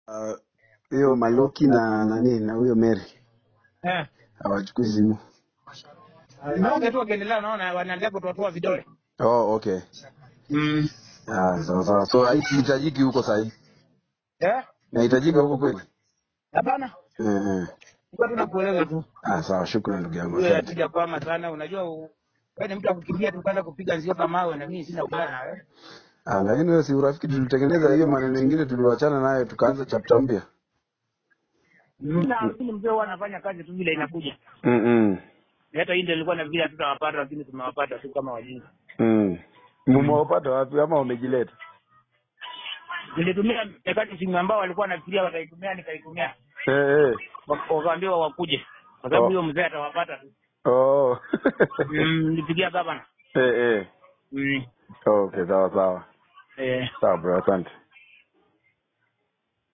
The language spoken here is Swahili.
Ah, hiyo Maluki na nani na huyo Mary Eh. hawachukui simu. Naongea tu wakiendelea naona wanaendelea kutoatoa vidole. Oh, okay. Mm. Ah, sawa sawa. So haihitajiki huko sahi. Eh? Inahitajika huko kweli? Hapana. Eh, eh. Kwa tunakueleza tu. Ah, sawa, shukrani ndugu yangu. Wewe Asante. akija kwama sana unajua u- wewe ni mtu akukimbia tu kwanza kupiga nzio kama mawe na mimi sina ubaya na wewe. Ah, lakini wewe si urafiki tulitengeneza hiyo maneno mengine tuliwachana nayo tukaanza chapter mpya. Na lakini mzee huwa anafanya kazi tu vile inakuja. Mm. -mm. Hata hii ndio ilikuwa na vile hatutawapata lakini tumewapata tu kama wajinga. Mm. Mmewapata wapi ama wamejileta? Nilitumia mekati simu ambao walikuwa wanafikiria wataitumia nikaitumia. Eh, eh. Wak- Wakaambiwa wakuje. Kwa sababu Oh. huyo mzee atawapata tu. Oh. Mm, nilipigia gavana. eh, eh. Mm. Okay, sawa sawa. Eh. Sawa bro, asante.